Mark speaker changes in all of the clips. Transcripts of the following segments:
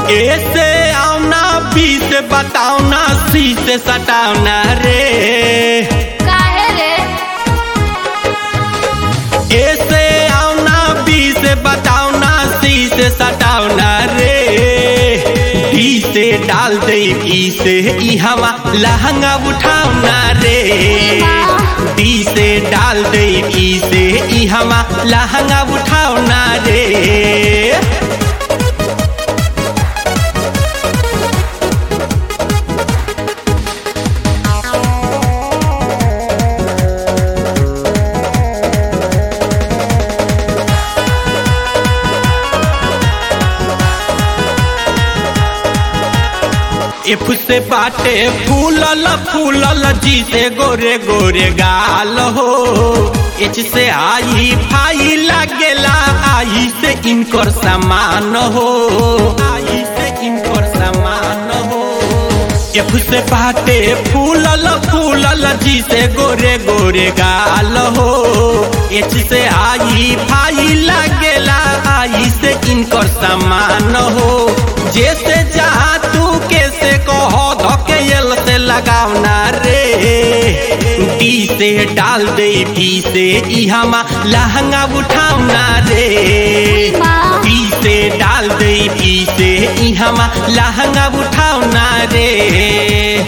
Speaker 1: ऐसे आउना बी से बताओना सी से सटावना रे
Speaker 2: काहे रे
Speaker 1: ऐसे आउना बी से बताओना सी से सटावना रे डी से डाल दे ई से ई हवा लहंगा उठावना रे डी से डाल दे ई से ई हवा लहंगा उठावना रे एफ से बाटे फूलल फूलल जी से गोरे गोरे गाल हो एच से आई फाई लागेला आई से इनकर सामान हो आई से इनकर सामान हो एफ से बाटे फूलल फूलल जी से गोरे गोरे गाल हो एच से आई फाई लागेला आई से इनकर सामान हो जैसे जहाँ तू कैसे कहो धोके यल से लगावना रे डी से डाल दे बी से ई हमा लहंगा उठावना रे बी से डाल दे बी से ई हमा लहंगा उठावना रे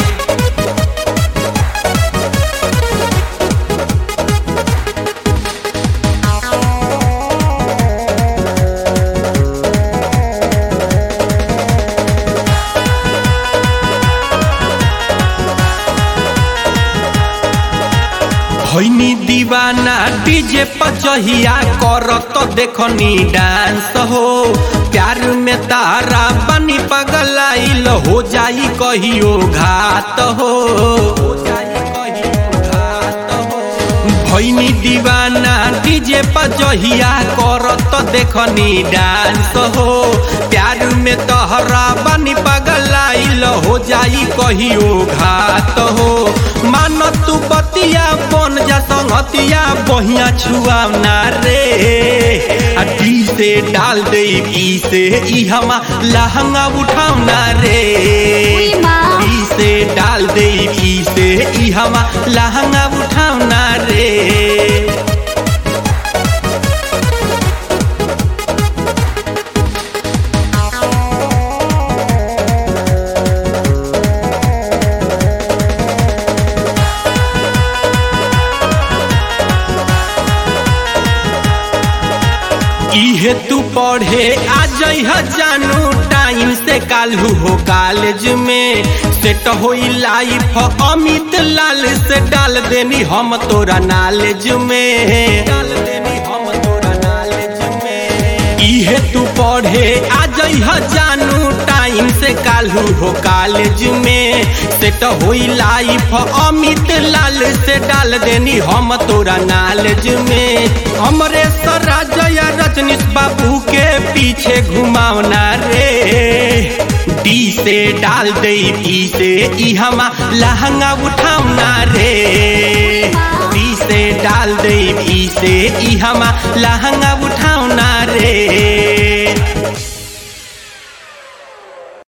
Speaker 1: होइनी दीवाना डीजे पचहिया करत देखनी डांस हो प्यार में तारा बनी पगलाइल हो जाई कहियो घात हो हो जाई कहियो घात हो भैनी दीवाना डीजे पजहिया करत देखनी डांस हो प्यार में तहरा बनी पगलाइल हो जाई कहियो घात हो मान तू बतिया बन जा संगतिया बहिया छुआवना रे आ डी से डाल दे ई से ई हमा लहंगा उठावना रे
Speaker 2: उई माँ।
Speaker 1: ई से डाल दे ई से ई हमा लहंगा उठावना रे इहे तू पढ़े आ जइह जानू टाइम से कालू हो कॉलेज में सेट होई लाइफ अमित लाल से डाल देनी हम तोरा नॉलेज में डाल देनी हम तोरा नॉलेज में इहे तू पढ़े आ जइह जानू टाइम से कालू हो कॉलेज में सेट होई लाइफ अमित लाल से डाल देनी हम तोरा नॉलेज में हमरे सराजया रजनीश बाबू के पीछे घुमावना रे डी से डाल दे ई से ई हमा लहंगा उठावना रे डी से डाल दे ई से ई हमा लहंगा